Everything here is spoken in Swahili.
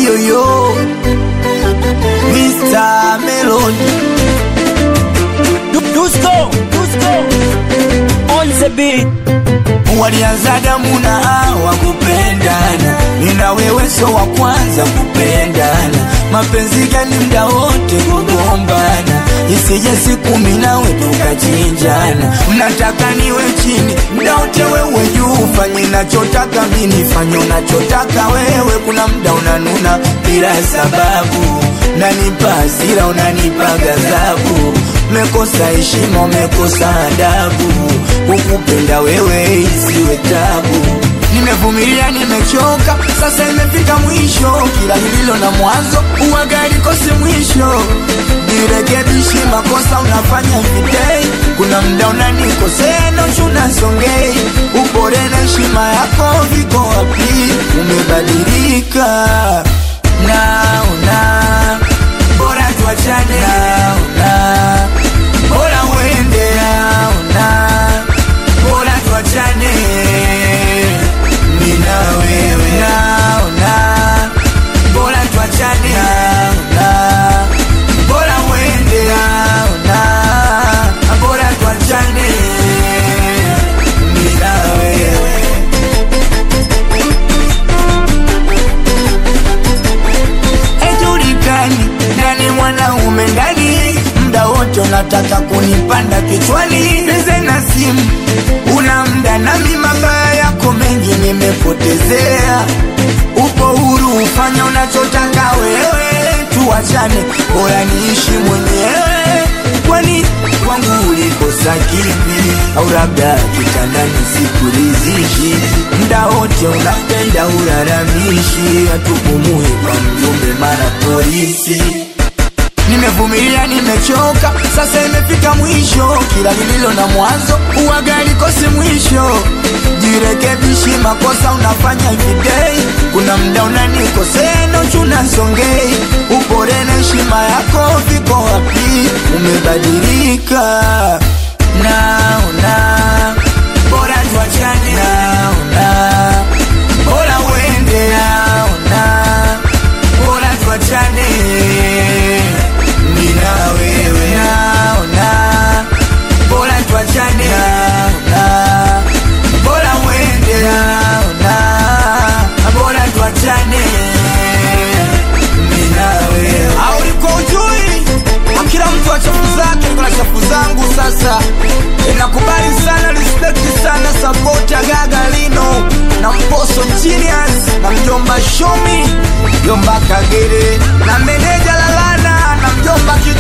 yoyo Mr. Melody Dusko, Dusko, on the beat. walianza damu na hawa kupendana, nina wewe so wa kwanza kupendana. Mapenzi gani mda wote kugombana, isije siku mimi nawe tukachinjana. Mnataka niwe chini mda wote, wewe juu, fanye nachotaka mimi, fanye unachotaka wewe. Kuna mda unanuna bila sababu, nanipa hasira, unanipa ghadhabu mekosa heshima, umekosa adabu. Kukupenda wewe isiwe tabu. Nimevumilia, nimechoka, sasa imefika mwisho. Kila lililo na mwanzo uwaga likose mwisho. Nirekebishi makosa unafanya videi, kuna mda unanikosea nochu nasongei. Upore na heshima yako viko wapi? Umebadilika naona bora tuachane naona bora uende naona bora tuachane mimi na wewe naona bora tuachane naona bora uende naona bora tuachane mimi na wewe haijulikani nani mwanaume ndani, mda wote unataka kunipanda kichwani. Peze na simu una mda nami, mabaya yako mengi nimepotezea. Upo huru ufanya unachotaka wewe, tuachane, bora niishi mwenyewe. Kwani kwangu ulikosa kipi? Au labda kitandani sikuridhishi? Mda wote unapenda ulalamishi, hatupumui kwa mjumbe mara polisi. Nimevumilia, nimechoka, sasa imefika mwisho. Kila lililo na mwanzo uwaga likose mwisho. Jirekebishi makosa unafanya everyday, kuna mda unanikosea nochu nasongei. Upore na heshima yako viko wapi? Umebadilika, naona bora tuachane, naona bora uende, naona bora tuachane mimi na wewe naona bora tuachane naona bora uende naona bora tuachane mimi na wewe au uliko ujui kila mtu wa chafu zake niko na chafu zangu sasa nakubali sana respect sana support ya gaga lino na mposo genius na mjomba shomi mjomba kagere na meneja lalana na mjomba Ki-